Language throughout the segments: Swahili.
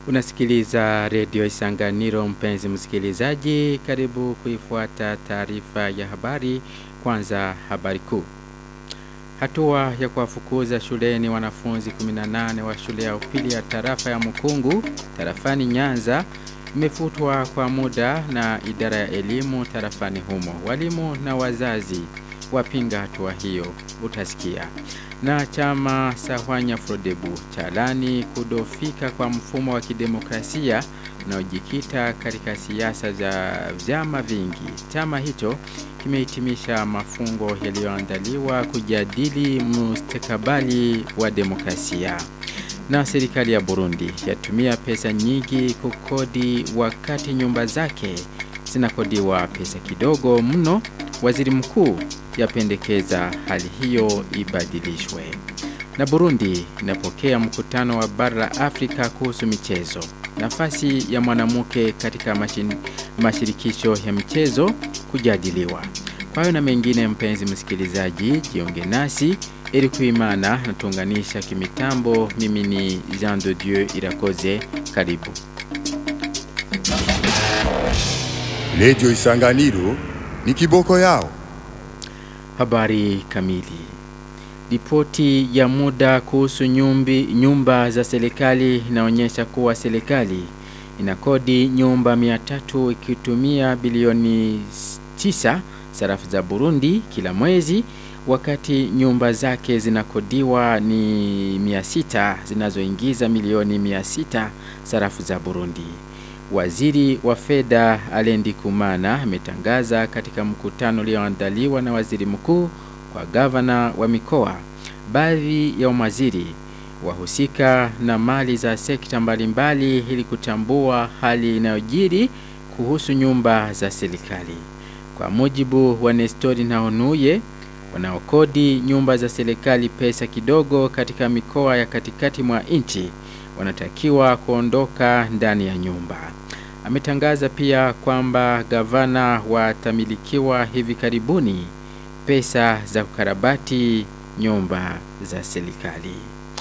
Unasikiliza redio Isanganiro mpenzi msikilizaji, karibu kuifuata taarifa ya habari. Kwanza habari kuu. Hatua ya kuwafukuza shuleni wanafunzi 18 wa shule ya upili ya tarafa ya Mukungu, tarafani Nyanza, imefutwa kwa muda na idara ya elimu tarafani humo. Walimu na wazazi wapinga hatua hiyo, utasikia. Na chama Sahwanya Frodebu chalani kudofika kwa mfumo wa kidemokrasia unaojikita katika siasa za vyama vingi. Chama hicho kimehitimisha mafungo yaliyoandaliwa kujadili mustakabali wa demokrasia. Na serikali ya Burundi yatumia pesa nyingi kukodi wakati nyumba zake zinakodiwa pesa kidogo mno. Waziri mkuu yapendekeza hali hiyo ibadilishwe. Na Burundi inapokea mkutano wa bara la Afrika kuhusu michezo. Nafasi ya mwanamke katika mashin, mashirikisho ya michezo kujadiliwa. Kwa hiyo na mengine, mpenzi msikilizaji, jiunge nasi ili kuimana na tuunganisha kimitambo. Mimi ni Jean de Dieu Irakoze, karibu. Radio Isanganiro ni kiboko yao. Habari kamili. Ripoti ya muda kuhusu nyumbi, nyumba za serikali inaonyesha kuwa serikali inakodi nyumba 300 ikitumia bilioni 9 sarafu za Burundi kila mwezi wakati nyumba zake zinakodiwa ni 600 zinazoingiza milioni 600 sarafu za Burundi. Waziri wa fedha Alendi Kumana ametangaza katika mkutano ulioandaliwa na waziri mkuu kwa gavana wa mikoa baadhi ya umaziri wahusika na mali za sekta mbalimbali ili kutambua hali inayojiri kuhusu nyumba za serikali. Kwa mujibu wa Nestori na Onuye wanaokodi nyumba za serikali pesa kidogo katika mikoa ya katikati mwa nchi wanatakiwa kuondoka ndani ya nyumba. Ametangaza pia kwamba gavana watamilikiwa hivi karibuni pesa za kukarabati nyumba za serikali.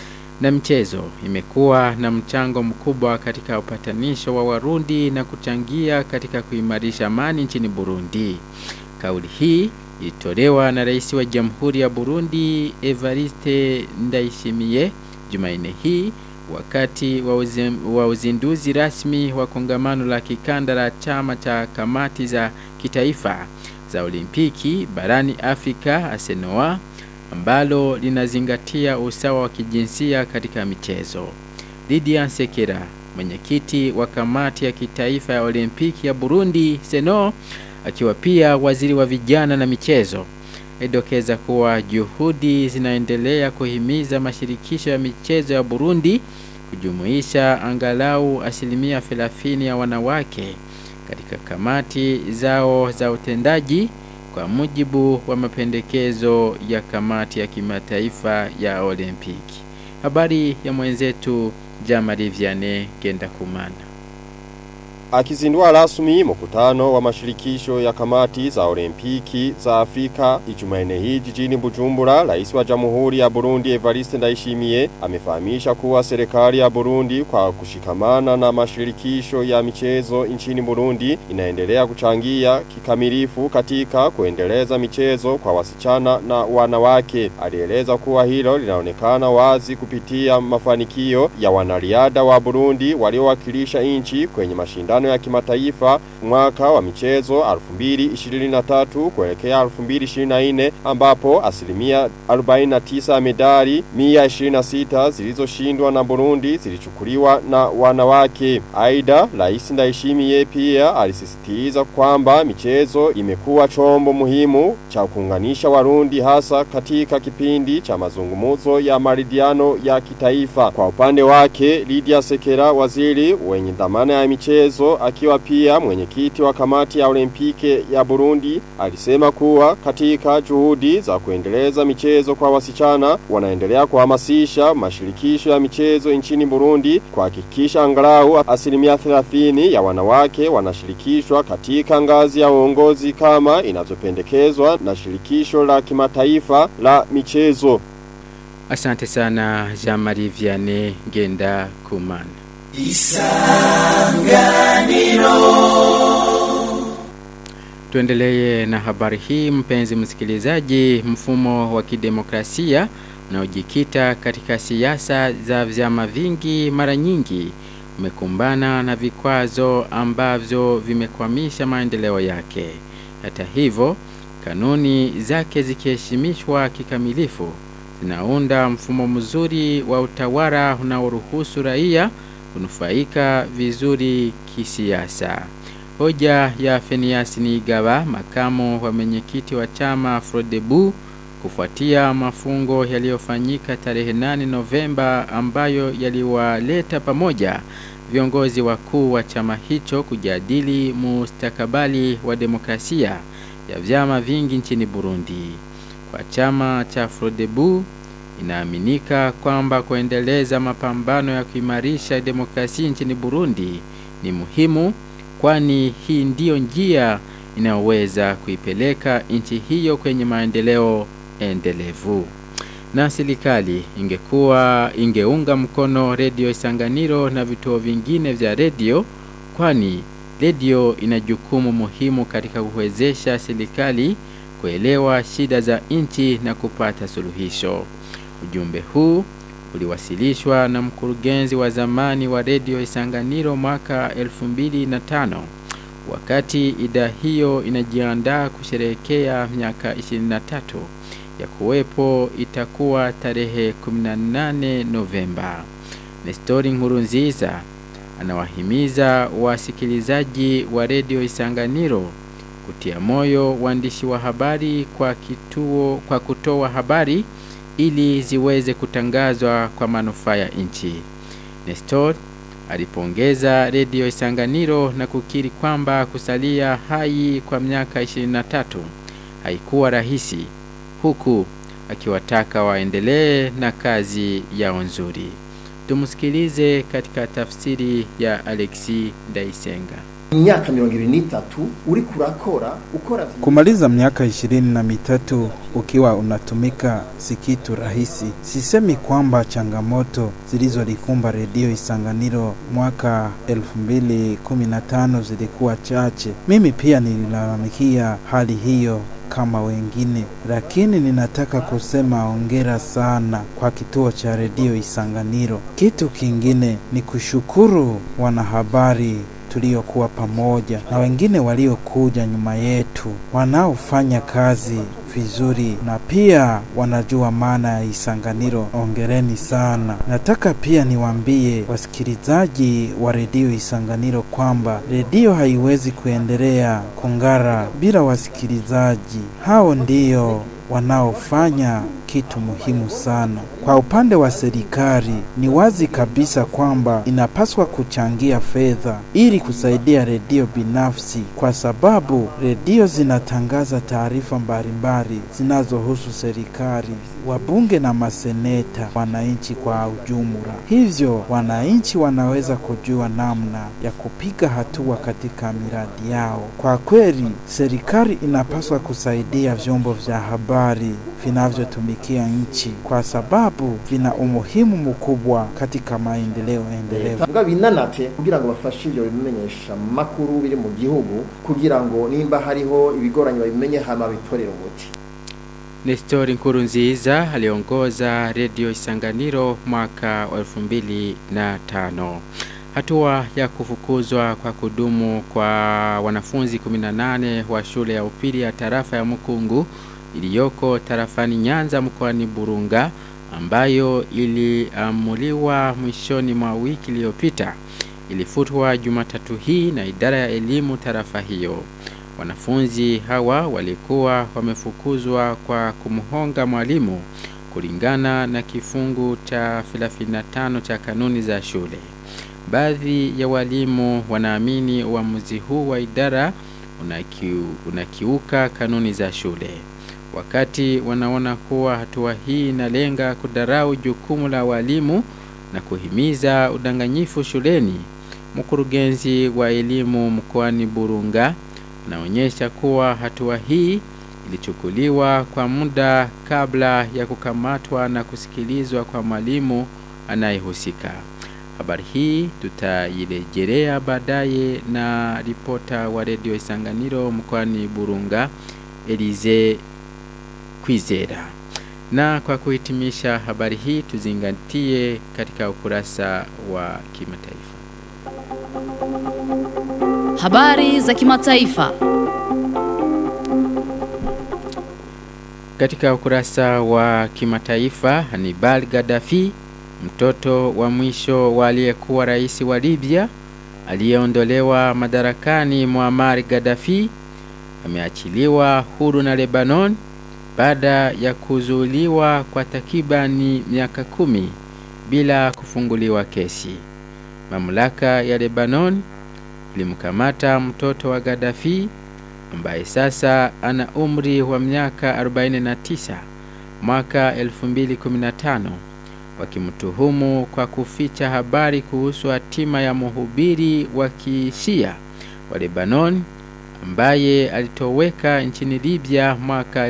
Na mchezo imekuwa na mchango mkubwa katika upatanisho wa Warundi na kuchangia katika kuimarisha amani nchini Burundi. Kauli hii ilitolewa na rais wa Jamhuri ya Burundi Evariste Ndayishimiye Jumanne hii wakati wa, uzim, wa uzinduzi rasmi wa kongamano la kikanda la chama cha kamati za kitaifa za olimpiki barani Afrika ASENOA ambalo linazingatia usawa wa kijinsia katika michezo. Lydia Nsekera, mwenyekiti wa kamati ya kitaifa ya olimpiki ya Burundi SENO, akiwa pia waziri wa vijana na michezo, edokeza kuwa juhudi zinaendelea kuhimiza mashirikisho ya michezo ya Burundi kujumuisha angalau asilimia 30 ya wanawake katika kamati zao za utendaji kwa mujibu wa mapendekezo ya kamati ya kimataifa ya Olimpiki. Habari ya mwenzetu Jamari Vianney Genda Kumana. Akizindua rasmi mkutano wa mashirikisho ya kamati za olimpiki za Afrika Ijumanne hii jijini Bujumbura, rais wa Jamhuri ya Burundi Evariste Ndayishimiye amefahamisha kuwa serikali ya Burundi kwa kushikamana na mashirikisho ya michezo nchini Burundi inaendelea kuchangia kikamilifu katika kuendeleza michezo kwa wasichana na wanawake. Alieleza kuwa hilo linaonekana wazi kupitia mafanikio ya wanariadha wa Burundi waliowakilisha nchi kwenye mashindano ya kimataifa mwaka wa michezo 2023 kuelekea 2024 ambapo asilimia 49 ya medali 126 zilizoshindwa na Burundi zilichukuliwa na wanawake. Aida, Rais Ndayishimiye pia alisisitiza kwamba michezo imekuwa chombo muhimu cha kuunganisha Warundi hasa katika kipindi cha mazungumzo ya maridhiano ya kitaifa. Kwa upande wake, Lydia Sekera, waziri wenye dhamana ya michezo akiwa pia mwenyekiti wa kamati ya olimpike ya Burundi alisema kuwa katika juhudi za kuendeleza michezo kwa wasichana wanaendelea kuhamasisha mashirikisho ya michezo nchini Burundi kuhakikisha angalau asilimia 30 ya wanawake wanashirikishwa katika ngazi ya uongozi kama inavyopendekezwa na shirikisho la kimataifa la michezo. Asante sana Jean-Marie Vianney Genda Kumana. Tuendelee na habari hii mpenzi msikilizaji. Mfumo wa kidemokrasia unaojikita katika siasa za vyama vingi mara nyingi umekumbana na vikwazo ambavyo vimekwamisha maendeleo yake. Hata hivyo, kanuni zake zikiheshimishwa kikamilifu zinaunda mfumo mzuri wa utawala unaoruhusu raia kunufaika vizuri kisiasa. Hoja ya Fenias Nigaba, makamu wa mwenyekiti wa chama Frodebu, kufuatia mafungo yaliyofanyika tarehe 8 Novemba ambayo yaliwaleta pamoja viongozi wakuu wa chama hicho kujadili mustakabali wa demokrasia ya vyama vingi nchini Burundi. Kwa chama cha Frodebu inaaminika kwamba kuendeleza mapambano ya kuimarisha demokrasia nchini Burundi ni muhimu kwani hii ndiyo njia inayoweza kuipeleka nchi hiyo kwenye maendeleo endelevu. Na serikali ingekuwa ingeunga mkono redio Isanganiro na vituo vingine vya redio, kwani redio ina jukumu muhimu katika kuwezesha serikali kuelewa shida za nchi na kupata suluhisho. Ujumbe huu uliwasilishwa na mkurugenzi wa zamani wa redio Isanganiro mwaka 2005 wakati idhaa hiyo inajiandaa kusherehekea miaka 23 ya kuwepo itakuwa tarehe 18 Novemba. Nestori Nkurunziza anawahimiza wasikilizaji wa redio Isanganiro kutia moyo waandishi wa habari kwa kituo kwa kutoa habari ili ziweze kutangazwa kwa manufaa ya nchi. Nestor alipongeza redio Isanganiro na kukiri kwamba kusalia hai kwa miaka 23 haikuwa rahisi, huku akiwataka waendelee na kazi yao nzuri. Tumsikilize katika tafsiri ya Alexi Ndaisenga. imyaka mirongo ibiri n'itatu uri kurakora ukora Kumaliza miaka ishirini na mitatu ukiwa unatumika si kitu rahisi. Sisemi kwamba changamoto zilizolikumba redio Isanganiro mwaka 2015 zilikuwa chache. Mimi pia nililalamikia hali hiyo kama wengine, lakini ninataka kusema ongera sana kwa kituo cha redio Isanganiro. Kitu kingine ni kushukuru wanahabari tuliokuwa pamoja na wengine waliokuja nyuma yetu wanaofanya kazi vizuri na pia wanajua maana ya Isanganiro. Ongereni sana. Nataka pia niwaambie wasikilizaji wa redio Isanganiro kwamba redio haiwezi kuendelea kung'ara bila wasikilizaji. Hao ndio wanaofanya kitu muhimu sana. Kwa upande wa serikali, ni wazi kabisa kwamba inapaswa kuchangia fedha ili kusaidia redio binafsi, kwa sababu redio zinatangaza taarifa mbalimbali zinazohusu serikali, wabunge na maseneta, wananchi kwa ujumla. Hivyo wananchi wanaweza kujua namna ya kupiga hatua katika miradi yao. Kwa kweli, serikali inapaswa kusaidia vyombo vya habari vinavyotumikia nchi kwa sababu vina umuhimu mkubwa katika maendeleo endelevu. mbwa binanate kugira ngo bafashe ibyo bimenyesha makuru biri mu gihugu kugira ngo nimba hariho ibigoranye babimenye hama bitorere umuti Nestori Nkurunziza aliongoza redio Isanganiro mwaka wa 2005. Hatua ya kufukuzwa kwa kudumu kwa wanafunzi 18 wa shule ya upili ya tarafa ya Mukungu iliyoko tarafani Nyanza mkoani Burunga ambayo iliamuliwa mwishoni mwa wiki iliyopita ilifutwa Jumatatu hii na idara ya elimu tarafa hiyo. Wanafunzi hawa walikuwa wamefukuzwa kwa kumhonga mwalimu kulingana na kifungu cha 35 cha kanuni za shule. Baadhi ya walimu wanaamini uamuzi huu wa idara unakiu, unakiuka kanuni za shule. Wakati wanaona kuwa hatua hii inalenga kudarau jukumu la walimu na kuhimiza udanganyifu shuleni, mkurugenzi wa elimu mkoani Burunga anaonyesha kuwa hatua hii ilichukuliwa kwa muda kabla ya kukamatwa na kusikilizwa kwa mwalimu anayehusika. Habari hii tutairejelea baadaye na ripota wa redio Isanganiro mkoani Burunga Elize Kwizera. Na kwa kuhitimisha habari hii tuzingatie katika ukurasa wa kimataifa. Habari za kimataifa. Katika ukurasa wa kimataifa, Hannibal Gaddafi, mtoto wa mwisho wa aliyekuwa rais wa Libya aliyeondolewa madarakani Muammar Gaddafi, ameachiliwa huru na Lebanon baada ya kuzuiliwa kwa takribani miaka kumi bila kufunguliwa kesi. Mamlaka ya Lebanon ilimkamata mtoto wa Gaddafi ambaye sasa ana umri wa miaka 49 mwaka 2015 wakimtuhumu kwa kuficha habari kuhusu hatima ya mhubiri wa kishia wa Lebanon ambaye alitoweka nchini Libya mwaka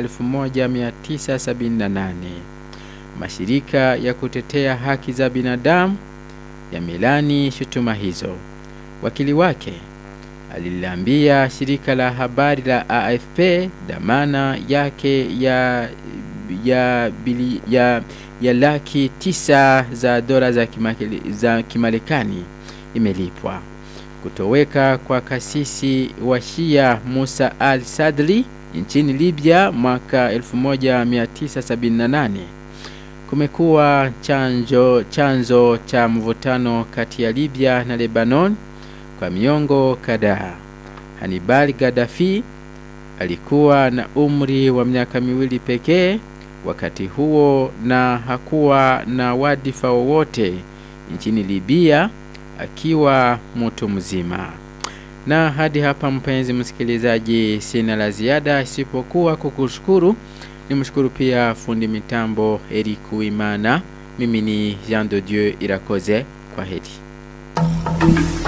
1978. Mashirika ya kutetea haki za binadamu yamelani shutuma hizo. Wakili wake aliliambia shirika la habari la AFP dhamana yake ya ya, bili, ya, ya laki tisa za dola za, kimakili, za kimarekani imelipwa. Kutoweka kwa kasisi wa Shia Musa al-Sadri nchini Libya mwaka 1978 kumekuwa chanjo chanzo cha mvutano kati ya Libya na Lebanon kwa miongo kadhaa. Hannibal Gaddafi alikuwa na umri wa miaka miwili pekee wakati huo na hakuwa na wadhifa wowote nchini Libya akiwa mtu mzima. Na hadi hapa mpenzi msikilizaji, sina la ziada isipokuwa kukushukuru. Nimshukuru pia fundi mitambo Eric Uimana. Mimi ni Jean de Dieu Irakoze. Kwa heri.